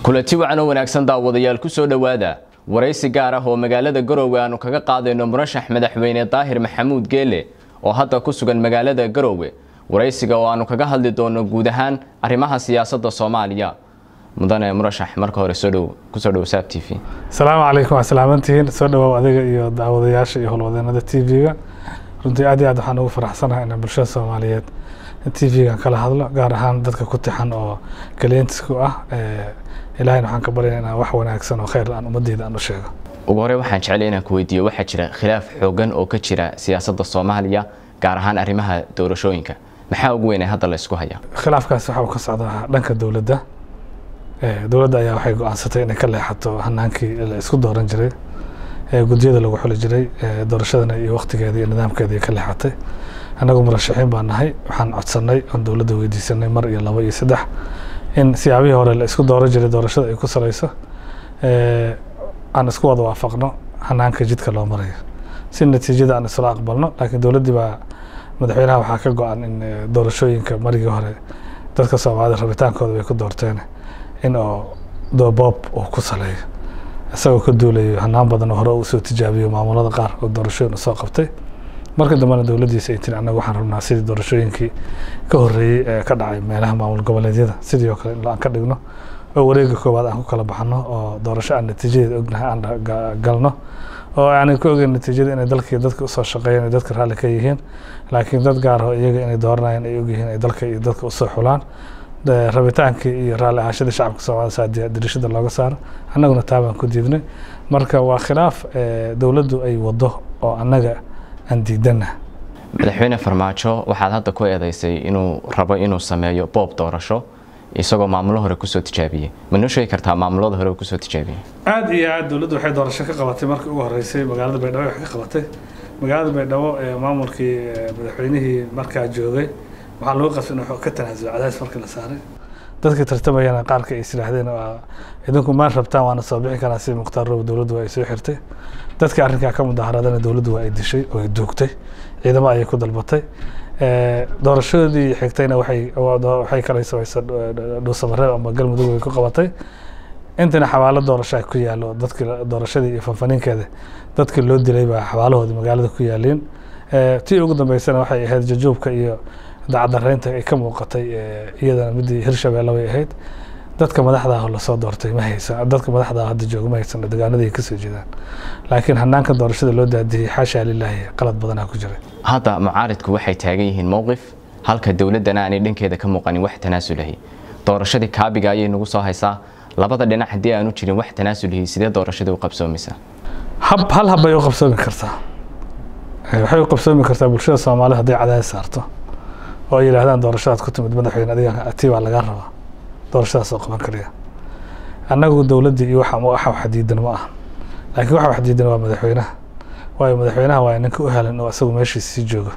kulanti wacan oo wanaagsan daawadayaal ku soo dhowaada waraysi gaar ah oo magaalada garoowe aanu kaga qaadayno murashax madaxweyne daahir maxamuud geele oo hadda ku sugan magaalada garoowe waraysiga oo aanu kaga hadli doono guud ahaan arrimaha siyaasadda soomaaliya mudane murashax marka hore soo dhow kusoo dhow saab t v asalaamu calaykum waa salaamantihiin soo dhawaaw adiga iyo daawadayaasha iyo howlwadeenada t v-ga runtii aad iyo aad waxaan ugu faraxsanahay inaan bulshada soomaaliyeed t v-gan kala hadlo gaar ahaan dadka ku tixan oo kaliyentisku ah ilahayna waxaan ka baryana inaan wax wanaagsan oo khayr aan ummadeyda aan u sheego ugu hore waxaan jeclay inaan ku weydiiyo waxaa jira khilaaf xoogan oo ka jira siyaasadda soomaaliya gaar ahaan arrimaha doorashooyinka maxaa ugu weyn ee hadda la isku hayaa khilaafkaas waxa uu ka socdaa dhanka dowladda dowladda ayaa waxay go-aansatay inay ka leexato hanaankii la isku dooran jiray guddiyada lagu xuli jiray doorashadana iyo waktigeeda iyo nidaamkeeda ay ka leexatay annagu murashaxiin baan nahay waxaan codsanay oon dowladda weydiisanay mar iyo labo iyo saddex in siyaabihii hore la isku dooran jiray doorashada ay ku salayso aan isku wada waafaqno hanaanka jidka loo marayo si natiijada aan isla aqbalno laakiin dowladdii baa madaxweynaha waxaa ka go-an in doorashooyinka marigii hore dadka soomaalida rabitaankooda bay ku doorteen in oo doobob uu ku saleeyo isagoo ka duulayo hanaan badan oo hore uu soo tijaabiyo maamulada qaar oo doorashooyin usoo qabtay marka dambena dowladdiisa ay tiri annaga waxaan rabnaa sidii doorashooyinkii ka horreeyey ee ka dhacay meelaha maamul goboleedyada sidii oo kale in aan ka dhigno oo wareega koowaad aan ku kala baxno oo doorasho aan natiijadeeda ognahay aan galno oo aanay ku ogeyn natiijada inay dalkii dadka usoo shaqeeyeen ay dadka raalli ka yihiin laakiin dad gaar oo iyaga inay dooranayeen ay ogyihiin ay dalka iyo dadka usoo xulaan rabitaankii iyo raalli ahaashadii shacabka soomaalida saa dirishada looga saaro annaguna taa baan ku diidnay marka waa khilaaf dowladdu ay wado oo annaga aan diidana madaxweyne farmaajo waxaad hadda ku eedeysay inuu rabo inuu sameeyo boob doorasho isagoo maamulo hore kusoo tijaabiyey ma noo sheegi kartaa maamulada hore kusoo tijaabiyey aada iyo aad dowladdu waxay doorasho ka qabatay markii ugu horreysay magaalada baydhabo wax ka qabatay magaalada baydhabo ee maamulkii madaxweynihii markaa joogay waxaa lagu qasbay in ka tanaasulo cadays markii la saaray dadkii tartamayana qaarka ay islaahdeen idinku maan rabtaan waana soo bixi karaa sida mukhtaar roob dowladdu waa ay soo xirtay dadkii arrinkaa ka mudaharaadana dowladdu waa ay dishay oo ay duugtay ciidamo ayay ku dalbatay doorashadoodii xigtayna waxay waxay kala samaysa dhuusamareeb ama galmudug way ku qabatay intana xabaalo doorashaa ku yaallo dadkii doorashadii iyo fanfaniinkeeda dadkii loo dilay baa xabaalahoodii magaalada ku yaaliin tii ugu dambeysana waxay ahayd jajuubka iyo dacadaraynta ay ka muuqatay iyadana midii hirshabeelle bay ahayd dadka madaxda ah lasoo doortay ma haysan dadka madaxda ah hadda jooga ma haysan deegaanada ay kasoo jeedaan laakiin hanaanka doorashada loo daadiyey xaashaa lilaahi qalad badanaa ku jiray hadda mucaaridku waxay taagan yihiin mowqif halka dowladdana aanay dhankeeda ka muuqanin wax tanaasulahi doorashadii kaabiga ayay nagu soo haysaa labada dhinac haddii aanu jirin wax tanaasulihi sidee doorashadii u qabsoomaysaa hab hal hab bay u qabsoomi kartaa waxay u qabsoomi kartaa bulshada soomaalida hadday cadaadis saarto oo ay yidhaahdaan doorashadaad ku timid madaxweyne adiga ati baa lagaa rabaa doorashadaas oo qaban kariya annagu dowladdii iyo waxa waxa xadiidan ma aha laakiin waxa xadiidan waa madaxweynaha waayo madaxweynaha waa ninka u helan oo isagu meeshiisa sii joogo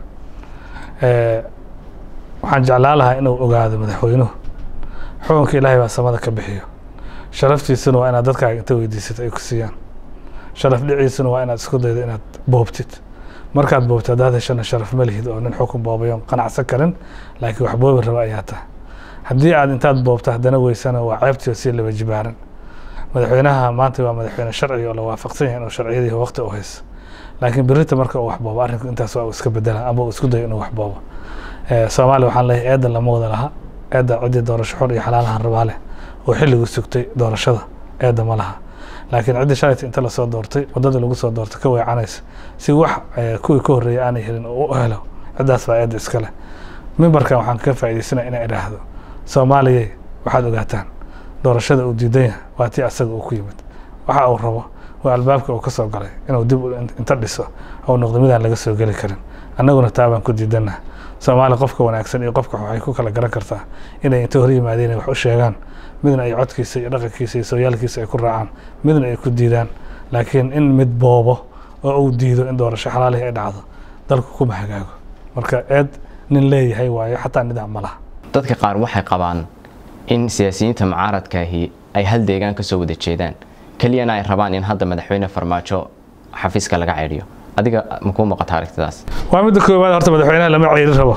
waxaan jeclaan lahaa inuu ogaado madaxweynuhu xukunka ilaahay baa samada ka bixiyo sharaftiisuna waa inaad dadkaaga inta weydiisat ay ku siiyaan sharaf dhiciisuna waa inaad isku daydo inaad boobtid markaad boobtid haddaad heshana sharaf ma lihid oo nin xukun boobayoon qanacsan karin laakiin wax boobi raba ayaa tahay haddii aad intaad boobto haddana weysana waa ceebtii oo sii laba jibaaran madaxweynaha maanta waa madaxweyne sharci oo la waafaqsan yahay inuu sharciyadii waqti u hayso laakiin berita marka uu wax boobo arrinku intaas waa uu iska bedela ama uu isku dayo inuu wax boobo soomaaliya waxaan leeyahay eedda lama wada laha eedda ciddii doorasho xor iyo xalaalahan rabaa leh oo xilligu sugtay doorashada eedda ma laha laakiin ciddii shalayta inta lasoo doortay waddada lagu soo doortay ka weecanaysa si wax kuwii ka horreeyay aanay helin oo u helo ciddaas baa eedda iska leh mimbarkan waxaan ka faa'iidaysanaya inaan idhaahdo soomaaliyay waxaad ogaataan doorashada uu diidan yahay waa tii asaga uu ku yimid waxa uu rabo waa albaabka uu ka soo galay inuu dib inta dhiso ou noqdo midaan laga soo geli karin annaguna taa baan ku diidannaha soomaaliya qofka wanaagsan iyo qofka waxay ku kala garan kartaa inay inta hor yimaadeen ay wax u sheegaan midna ay codkiisa iyo dhaqankiisa iyo sooyaalkiisa ay ku raacaan midna ay ku diidaan laakiin in mid boobo oo uu diido in doorasho xalaalihi ay dhacdo dalku kuma hagaago marka eed nin leeyahay waayo xataa nidaam ma laha dadka qaar waxay qabaan in siyaasiyiinta mucaaradkaahi ay hal deegaan ka soo wada jeedaan keliyana ay rabaan in hadda madaxweyne farmaajo xafiiska laga ceydhiyo adiga makuu muuqata aragtidaas waa midda koowaad horta madaxweynaha lama ceyrin rabo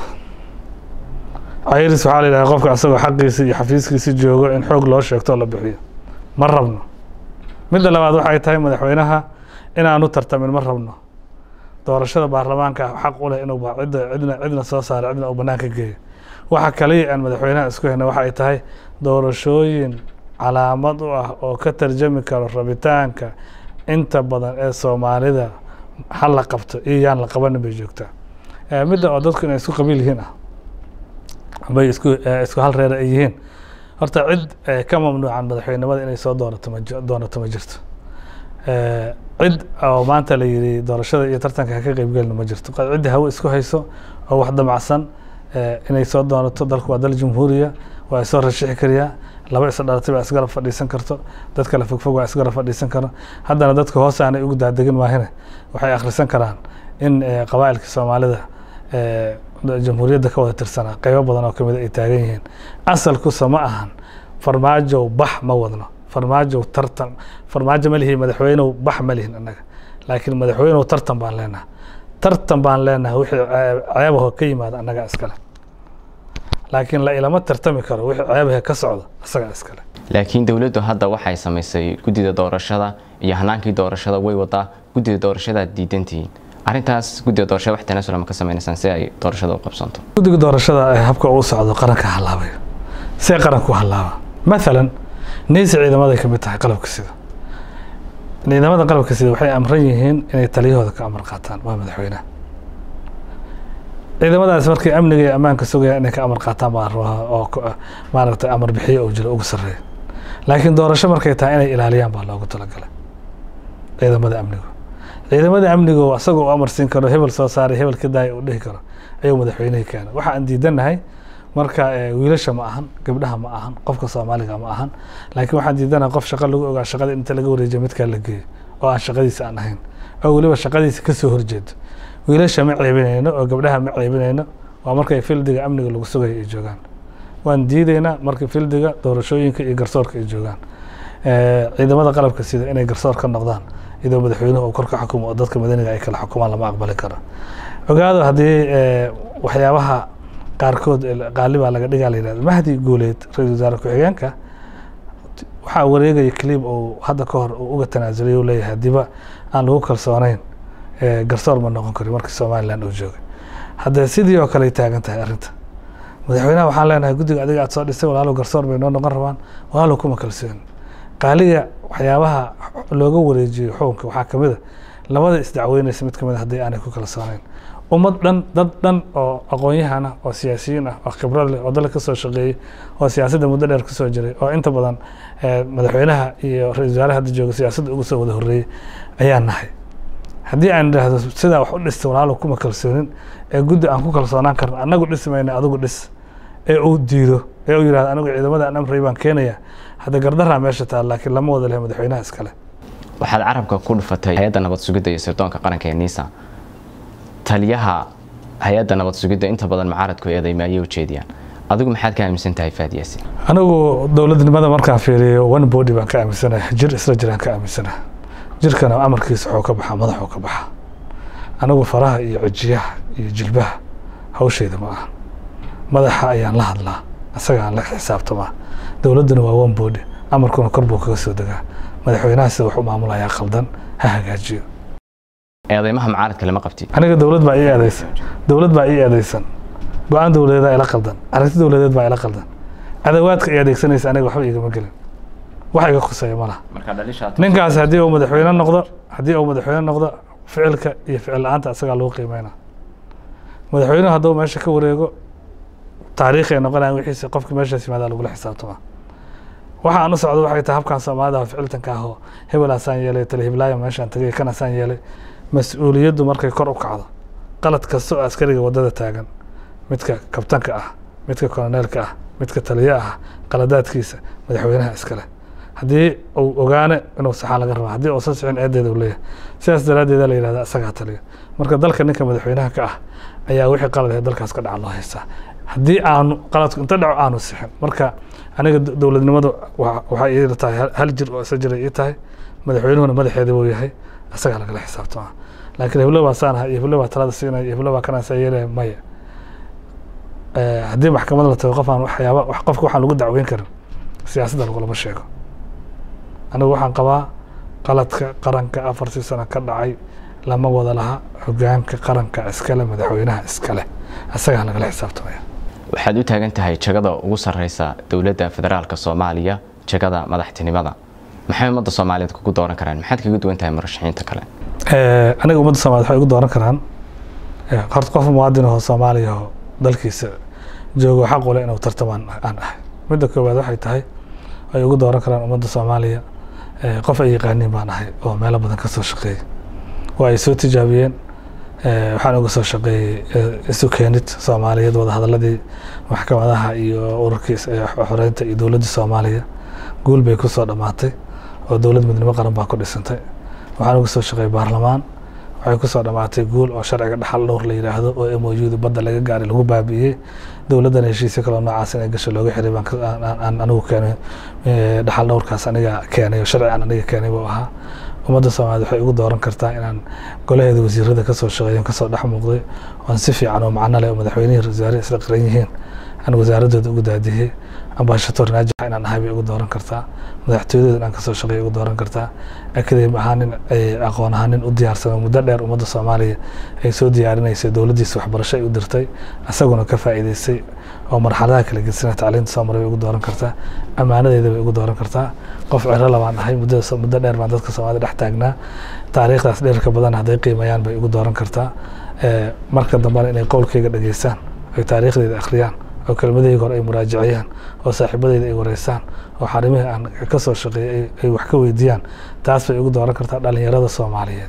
cayris waxaa la yidhaha qofka asagoo xaqiisa iyo xafiiskiisa joogo in xoog loo sheegto oo la bixiyo ma rabno midda labaad waxay tahay madaxweynaha inaanu tartamin ma rabno doorashada baarlamaanka xaq u leh inuu cidda cidna cidna soo saaro cidna uu banaanka geeyo waxa kaliya aan madaxweynaha isku hayna waxa ay tahay doorashooyin calaamad u ah oo ka tarjami karo rabitaanka inta badan ee soomaalida hal la qabto iyo yaan la qabanin bay joogtaa midda oo dadku inay isku qabiil yihiin ah bay isku isku hal reer ay yihiin horta cid ka mamnuucan madaxweynimada inay soo doonato ma doonato ma jirto cid oo maanta la yidhi doorashada iyo tartanka ha ka qeybgelina ma jirto ciddi hawo isku hayso oo wax damacsan inay soo doonato dalku waa dal jumhuuriya waa isoo rashixi kariyaa laba is dhalatay baa isgarab fadhiisan karto dad kale fogfog waa isgarab fadhiisan karo haddana dadka hoos aanay ugu daadegin maahine waxay akhrisan karaan in qabaa'ilka soomaalida jamhuuriyadda ka wada tirsanaa qeybo badan oo kamid ay taagan yihiin asalkusa ma ahan farmaajow bax ma wadno farmaajow tartan farmaajo ma lihin madaxweynow bax ma lihin annaga laakiin madaxweynow tartan baan leenaha tartan baan leenaha wixii ceebaho ka yimaada annaga iskale laakiin la ilama tartami karo wixii ceebahe ka socda isagaa iskale laakiin dowladdu hadda waxay samaysay guddida doorashada iyo hanaankii doorashada way wadaa guddida doorashadaad diidantihiin arrintaas guddiga doorashada wax tanaasula ma ka sameynaysaan si ay doorashada u qabsanto guddiga doorashada habka uu socdo qaranka halaabay see qaranku halaaba maalan neysi ciidamaday ka mid tahay qalabka sida ciidamada qalabka sida waxay amran yihiin inay taliyahooda ka amar qaataan waa madaxweynaha ciidamadaas markay amniga iyo ammaanka sugayaan inay ka amar qaataan baa rabaa oo maaragtay amar bixiyo uu jiro ugu sarreeya laakiin doorasho markay tahay inay ilaaliyaan baa loogu talagalay ciidamada amnigu ciidamada amnigu asagoo u amarsiin karo hebel soo saaray hebel ka daaya uu dhihi karo ayuu madaxweynihii keena waxa aan diidannahay marka wiilasha ma ahan gabdhaha ma ahan qofka soomaaliga ma ahan laakiin waxaan diidanahay qof shaqo lagu ogaa shaqada inta laga wareejiyo midkaa la geeyo oo aan shaqadiisa aan ahayn oo weliba shaqadiisa kasoo horjeedo wiilasha ma ceebinayno oo gabdhaha ma ceebinayno waa markay fildiga amniga lagu sugayo ay joogaan waan diidaynaa marka fildiga doorashooyinka iyo garsoorka ay joogaan ciidamada qalabka sida inay garsoor ka noqdaan iyadoo madaxweynuhu uu kor ka xukumo oo dadka madaniga ay kala xukumaan lama aqbali karo ogaado haddii waxyaabaha qaarkood qaali baa laga dhigaa la yihahdo mahdi guuleed ra-isul wasaare ku-xigeenka waxaa wareegaya clip uu hadda ka hor uu uga tanaasulay uu leeyahay haddiiba aan lagu kalsoonayn garsoor ma noqon karin markii somaliland uu joogay haddee sidii oo kale ay taagan tahay arrinta madaxweynaha waxaan leenahay guddiga adiga aad soo dhisay walaalow garsoor bay noo noqon rabaan walaalow kuma kalsooni qaaliga waxyaabaha looga wareejiyo xukunka waxaa kamid a labada isdacweynaysa mid kamid a haddii aanay ku kalsoonayn ummad dhan dad dhan oo aqoon-yahan ah oo siyaasiyiin ah oo khibrad leh oo dalka kasoo shaqeeyey oo siyaasadda muddo dheer kusoo jiray oo inta badan madaxweynaha iyo ra-isul wasaare hadda jooga siyaasadda ugu soo wada horreeyey ayaa nahay haddii aan idhaahdo sidaa wax u dhistay walaalo kuma kalsoonin ee guddi aan ku kalsoonaan karno annagu dhisi mayna adigu dhis ee uu diido ee uu yidhahdo anigu ciidamada aan amray baan keenaya hadda gardaraa meesha taal laakiin lama wada leh madaxweynaha iskale waxaad carabka ku dhufatay hay-adda nabad sugidda iyo sirdoonka qaranka ee nisa taliyaha hay-adda nabad sugidda inta badan mucaaradku eedeyma ayay ujeediyaan adigu maxaad ka aaminsan tahay faadiyaasi anigu dowladnimada markaan fiiriyo one body baan ka aaminsanahay jir isla jiraan ka aaminsanahay jirkana amarkiisa waxuu ka baxaa madaxuu ka baxaa anigu faraha iyo cijiyaha iyo jilbaha hawshayda ma aha madaxa ayaan la hadlaa isaga aan la xisaabtamaa dowladduna waa one body amarkuna kor buu kaga soo degaa madaxweynaha sida wax u maamulayaa qaldan ha hagaajiyo eedeymaha mucaaradka lama qabti aniga dowlad baa ii eedeysan dowlad baa ii eedeysan go-aan dowladeedaa ila qaldan aragti dowladeed baa ila qaldan adawaadka ay adeegsanaysa aniga waxba igama gelin wax iga khuseeya ma laha ninkaas haddii uu madaxweyne noqdo haddii uu madaxweyne noqdo ficilka iyo ficil la-aanta isagaa lagu qiimeyna madaxweynuhu hadduu meesha ka wareego taariikh ay noqonayan wixiisa qofka meeshaas yimaadaa lagula xisaabtamaa waxa aan u socdo waxay tahay habkan soomaalida ficiltanka ah oo hebel asaan yeelay talihiblaayo meeshaan tagay kan asaan yeelay mas-uuliyaddu markay kor u kacdo qalad kasta oo askariga waddada taagan midka kabtanka ah midka koloneelka ah midka taliya ah qaladaadkiisa madaxweynaha iskale haddii uu ogaane inuu saxaan laga raba haddii uusan sicin eedeeda uu leeyahay sidaas daraaddeeda la yihahda isagaa taliya marka dalka ninka madaxweynaha ka ah ayaa wixii qalad ahe dalkaas ka dhaca loo haystaa haddii aanu qaladku inta dhaco aanu sixin marka aniga dowladnimadu waxay ii tahay hal jir oo isa jiray ii tahay madaxweynuhuna madaxeeda buu yahay isagaa lagala xisaabtamaa laakiin heblo baa saan aha iyo heblo baa talada siinaya iyo heblo baa kanaasaa yeelaya maya haddii maxkamad la tago qof aan waxyaaba qofka waxaan lagu dacweyn karin siyaasadda lagulama sheego anigu waxaan qabaa qaladka qaranka afartii sano ka dhacay lama wada laha hogaanka qaranka iskale madaxweynaha iskale isagaa lagala xisaabtamaya waxaad u taagan tahay jagada ugu sarreysa dowladda federaalka soomaaliya jagada madaxtinimada maxay ummadda soomaaliyeed kugu dooran karaan maxaad kaga duwan tahay murashaxiinta kale aniga ummadda soomaliyeed waxay igu dooran karaan horta qof muwaadin ahoo soomaaliya oo dalkiisa joogo xaq ule inuu tartamaan aan ahay midda koowaad waxay tahay ay ugu dooran karaan ummadda soomaaliya qof ay yaqaaniin baan ahay oo meelo badan ka soo shaqeeyey waa ay soo tijaabiyeen waxaan uga soo shaqeeyey isu keenid soomaaliyeed wadahadaladii maxkamadaha iyo ururkii xoreynta iyo dowladda soomaaliya guul bay ku soo dhammaatay oo dowlad midnimo qaran baa ku dhisantay waxaan uga soo shaqeeyey baarlamaan waxay ku soo dhammaatay guul oo sharciga dhaxal dhowr la yidhaahdo oo moyuda badda laga gaaray lagu baabi'iyey dowladdan heshiisya kaloo noocaas inay gasho looga xiray baan anigu keenay dhaxal dhowrkaas aniga keenay oo sharci aan aniga keenay buu ahaa ummadda soomaaliyed waxay ugu dooran kartaa inaan golaheeda wasiirada kasoo shaqeeyan kasoo dhex muuqday oon si fiican oo macno leh oo madaxweynihii wasaare isla qiran yihiin aan wasaaradooda ugu daadiyey ambashator naajixa inaan ahay bay ugu dooran kartaa madaxtooyadooda inaan kasoo shaqeeya ugu dooran kartaa akademi ahaan nin aqoon ahaan nin u diyaarsamo muddo dheer ummadda soomaaliya ay soo diyaarinaysay dowladdiisa waxbarasho ay u dirtay isaguna ka faa'iidaystay oo marxaladaha kala gedisana tacliinta soo maray bay ugu dooran kartaa ammaanadeeda bay ugu dooran kartaa qof ciro labaan ahay muddo muddo dheer baan dadka soomaalida dhex taagnaa taariikhdaas dheerka badan hadday qiimayaan bay ugu dooran kartaa marka dambena inay qowlkayga dhageystaan ay taariikhdeeda akhriyaan oo kelmadahayga hore ay muraajaciyaan oo saaxiibadeyda ay wareysaan oo xarimihii aan ka soo shaqeeyey ay wax ka weydiiyaan taas bay ugu dooran kartaa dhalinyarada soomaaliyeed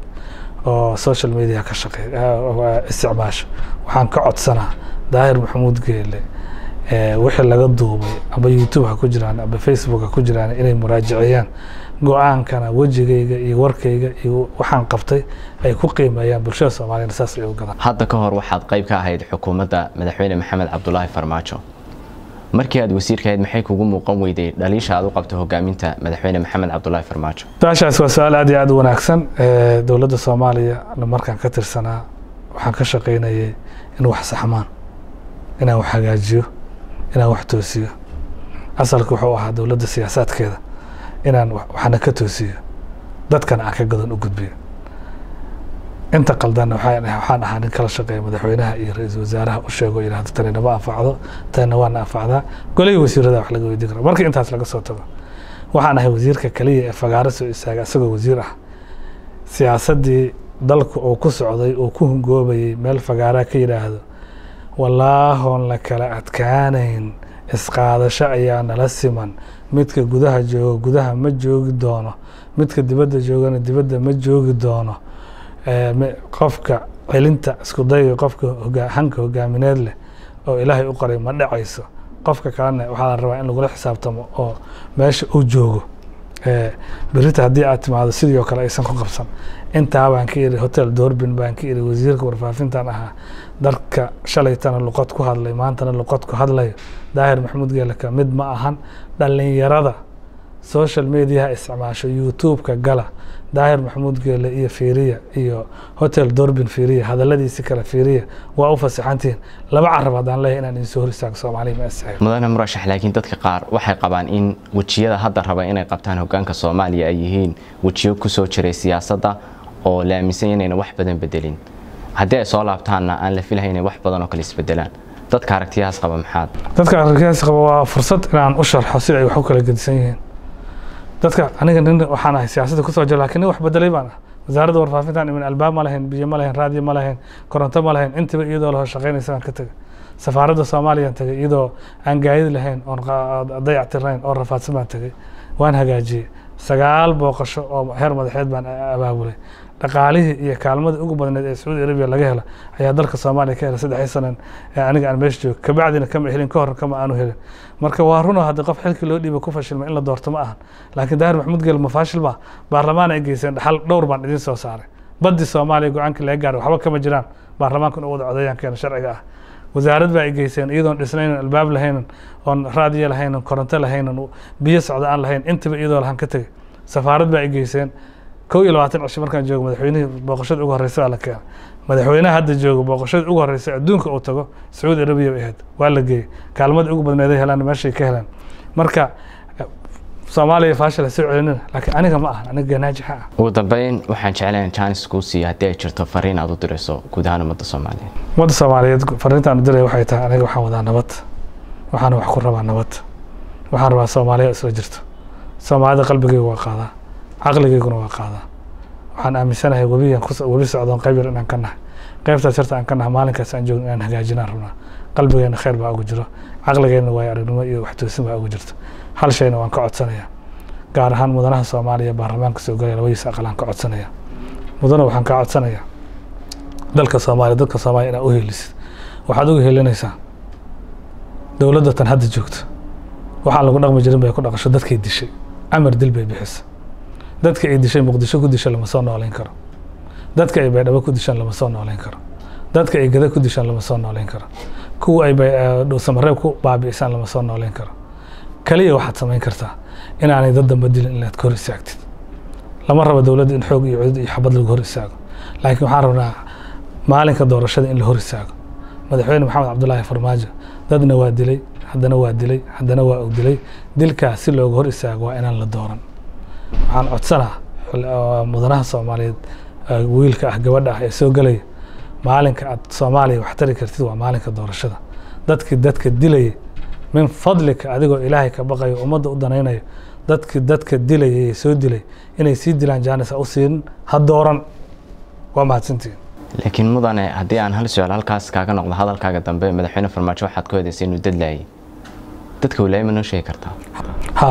oo social media ka shaqeey isticmaasha waxaan ka codsanaa daahir maxamuud geele wixii laga duubay aba youtube ha ku jiraan aba facebook ha ku jiraan inay muraajaciyaan go-aankana wejigayga iyo warkayga iyo waxaan qabtay ay ku qiimeeyaan bulshada soomaaliyana saas ay u gadaan hadda ka hor waxaad qayb ka ahayd xukuumadda madaxweyne maxamed cabdulaahi farmaajo markii aad wasiirka ahayd maxay kugu muuqan weyday dhaliisha aad u qabto hogaaminta madaxweyne maxamed cabdulaahi farmaajo su-aashaas waa su-aal aad iyo aad u wanaagsan dowladda soomaaliya markaan ka tirsanaa waxaan ka shaqaynayay in wax saxmaan inaan wax hagaajiyo inaan wax toosiyo asalka wuxuu ahaa dowladda siyaasaadkeeda inaan waxna ka toosiyo dadkana aan ka gadan u gudbiyo inta qaldanna waxaan ahaa nin kala shaqeeya madaxweynaha iyo ra-iisul wasaaraha u sheego yidhahdo tani nama anfacdo tanina waana anfacdaa golihii wasiirada wax laga weydiin kara markii intaas laga soo tago waxaan ahay wasiirka keliya ee fagaaro soo istaaga isagoo wasiir ah siyaasaddii dalku uu ku socday uu ku hungoobayey meel fagaaraa ka yidhaahdo wallaahoon la kala adkaanayn isqaadasho ayaa nala siman midka gudaha jooga gudaha ma joogi doono midka dibadda joogana dibadda ma joogi doono qofka celinta isku dayga qofka hanka hogaamineed leh oo ilaahay u qoray ma dhacayso qofka kalena waxaa la rabaa in lagula xisaabtamo oo meesha uu joogo berita haddii aad timaado sidii oo kale aysan ku qabsan intaa baan ka iri hotel doorbin baan ka iri wasiirka warfaafintan ahaa dadka shalaytana luqad ku hadlay maantana luqad ku hadlayo daahir maxamuud geelaka mid ma ahan dhalinyarada social mediaha isticmaasho youtube-ka gala daahir maxamuud geele iyo fiiriya iyo hotel doorbin fiiriya hadaladiisi kale fiiriya waa u fasaxantihiin laba carab haddaan leeyahay inaan idinsoo hor istaago soomaaliya ma istaago mudane murashax laakiin dadka qaar waxay qabaan in wejiyada hadda raba inay qabtaan hogaanka soomaaliya ay yihiin wejiyo kusoo jiray siyaasadda oo la aaminsan inayna wax badan bedelin haddii ay soo laabtaanna aan la filahay inay wax badan oo kale isbedelaan dadka aragtiyahaas qaba maxaad dadka aragtiyahaas qaba waa fursad inaan u sharxo si ay wax u kala gedisan yihiin dadka aniga nin waxaan ahay siyaasadda kusoo jira lakin nin wax bedelay baan ah wasaaradda warfaafintan imin albaab ma lahayn biyo ma lahayn raadiyo ma lahayn koronto ma lahayn intaba iyadoo laho shaqaynaysa baan ka tegay safaaradda soomaaliyaan tegay iyadoo aan gaadid lahayn oon dayactirnayn oo rafaadsan baan tegay waan hagaajiyey sagaal booqasho oo heer madaxeed baan abaabulay dhaqaalihii iyo kaalmadii ugu badneed ee sacuudi arabiya laga hela ayaa dalka soomaaliya ka helay saddexii sanan aniga aan meesha joogo kabacdina kama helin ka hor kama aanu helin marka waa runo haddii qof xilkii loo dhiiba ku fashilma in la doorto ma ahan laakiin daahir maxamuud geel ma faashil ma baarlamaan ay geyseen dhaxal dhowr baan idiin soo saaray baddi soomaaliya go-aankii laga gaaray waxba kama jiraan baarlamaanka inuu wada codeeyaan keena sharciga ah wasaarad baa ay geyseen iyadoon dhisnaynan albaab lahaynan oon raadiyo lahaynan koronto lahaynan biyo socda aan lahayn intaba iyadoo lahan ka tegay safaarad baa ay geyseen kow iyo labaatan cisho markaan joogo madaxweynihii booqashada ugu horreysa baa la keenay madaxweynaha hadda joogo booqashada ugu horreysa adduunka uu tago sacuudi arabiya bay ahayd waa la geeyey kaalmadii ugu badneeday helaan meeshay ka helaan marka soomaaliya faashil ha soo celinina laakiin aniga ma ahan aniga naajixa ah ugu dambeyn waxaan jeclayn jaanis kuu siiya haddii ay jirto fariin aad u dirayso guud ahaan ummadda soomaaliyeed ummadda soomaaliyeed fariintaan u diraya waxay tahay aniga waxaan wadaa nabad waxaana wax ku rabaa nabad waxaan rabaa soomaaliya isla jirto soomaalida qalbigayga waa qaadaa caqligayguna waa qaadaa waxaan aaminsanahay webiyan webi socdoon qayb yar inaan ka nahay qaybtaas yarta aan ka nahay maalinkaas aan joogno inaan hagaajinaan rabnaa qalbigeena khayr baa ugu jiro caqligeenna waayo aragnimo iyo waxtoosin baa ugu jirto hal shayna waan ka codsanayaa gaar ahaan mudanaha soomaaliya baarlamaanka soo galaya labadiisa aqal aan ka codsanaya mudana waxaan kaa codsanayaa dalka soomaaliya dadka soomaaliya inaad u helisid waxaad uga helinaysaa dowladda tan hadda joogto waxaan lagu dhaqmi jirin bay ku dhaqasho dadkay dishay amar dil bay bixisa dadka ay dishay muqdisho ku disha lama soo noolayn karo dadka ay baydhabo ku dishaan lama soo noolayn karo dadka ay gada ku dishaan lama soo noolayn karo kuwa ay dhowsamareeb ku baabi'isaan lama soo noolayn karo kaliya waxaad samayn kartaa inaanay dad damba dilin inaad ka hor istaagtid lama rabo dowladda in xoog iyo cudud iyo xabad lagu hor istaago laakiin waxaan rabnaa maalinka doorashada in la hor istaago madaxweyne maxamed cabdulaahi farmaajo dadna waa dilay haddana waa dilay haddana waa og dilay dilkaas si looga hor istaago waa inaan la dooran waxaan codsanaa mudanaha soomaaliyeed wiilka ah gabadha ah ee soo gelaya maalinka aad soomaaliya wax tari kartid waa maalinka doorashada dadkii dadka dilaya min fadlika adigoo ilaahay ka baqayo ummadda u danaynayo dadkii dadka dilaya ee soo dilay inay sii dilaan jaanis ha u siin ha dooran waa mahadsantihin laakiin mudane haddii aan hal su-aal halkaas kaaga noqdo hadalkaaga dambe madaxweyne farmaajo waxaad ku hedaysay inuu dadlaayay dadka walaaya ma noo sheegi kartaa ha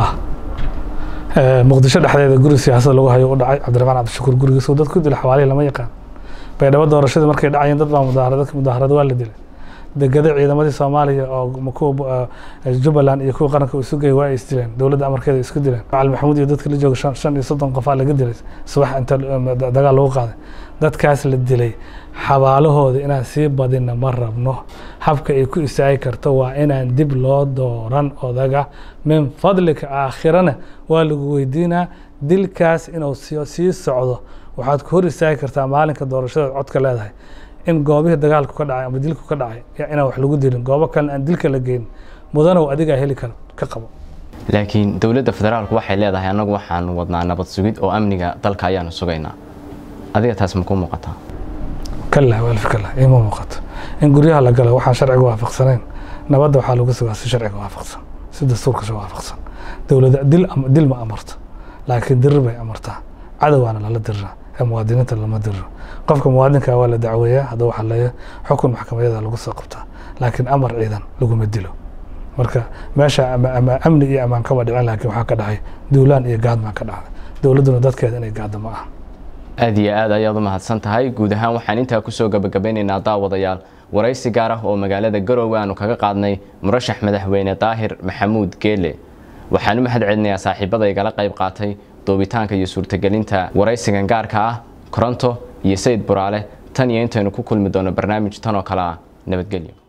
muqdisho dhexdeeda guri siyaasada lagu hayo u dhacay cabdiraxmaan cabdishakuur gurigiisa dad ku dila xawaalihii lama yaqaan baydhabo doorashadii markay dhacayeen dad baa mudaharad dadka mudaharada waa la dilay degada ciidamadii soomaaliya oo kuwa jubbaland iyo kuwa qaranka isu geyay waa ay isdileen dowladda amarkeeda isku dileen macali maxamuud iyo dadka la jooga shan shan iyo soddon qofaa laga dilay subax inta dagaal lagu qaaday dadkaas la dilay xabaalahooda inaan sii badinna ma rabno habka ay ku istaagi karto waa inaan dib loo dooran odaga min fadlika aakhirana waa lagu weydiinaa dilkaas inuu sii socdo waxaad ku hor istaagi kartaa maalinka doorashada codka leedahay in goobihii dagaalku ka dhacay ama dilku ka dhacay inaan wax lagu dilin goobo kalena aan dilka la geyn mudanow adigaa heli kara ka qabo laakiin dowladda federaalku waxay leedahay annagu waxaanu wadnaa nabad sugid oo amniga dalka ayaanu sugaynaa adiga taas ma kuu muuqataa kala walf kala ima muuqato in guryaha la galo waxaan sharciga waafaqsanayn nabadda waxaa lagu sugaa si sharciga waafaqsan si dastuurka waafaqsan dowladda dil dil ma amarto laakiin dirir bay amartaa cadowaana lala diriraa ee muwaadiniinta lama diriro qofka muwaadinka waa la dacweeyaa hadduu xaleeyo xukun maxkamadyada lagu soo qabtaa laakiin amar ciidan laguma dilo marka meesha ama amni iyo ammaan kaba dhicin laakiin waxaa ka dhacay duulaan iyo gaadmaan ka dhacday dowladduna dadkeeda inay gaaddo ma aha aad iyo aad ayaad u mahadsan tahay guud ahaan waxaan intaa kusoo gabagabeynaynaa daawadayaal waraysi gaar ah oo magaalada garoowe aanu kaga qaadnay murashax madaxweyne daahir maxamuud geele waxaan u mahad celinayaa saaxiibada igala qayb qaatay doobitaanka iyo suurtagelinta waraysigan gaarka ah koronto iyo sayid buraale tan iyo intaynu ku kulmi doono barnaamij tan oo kale ah nabadgelyo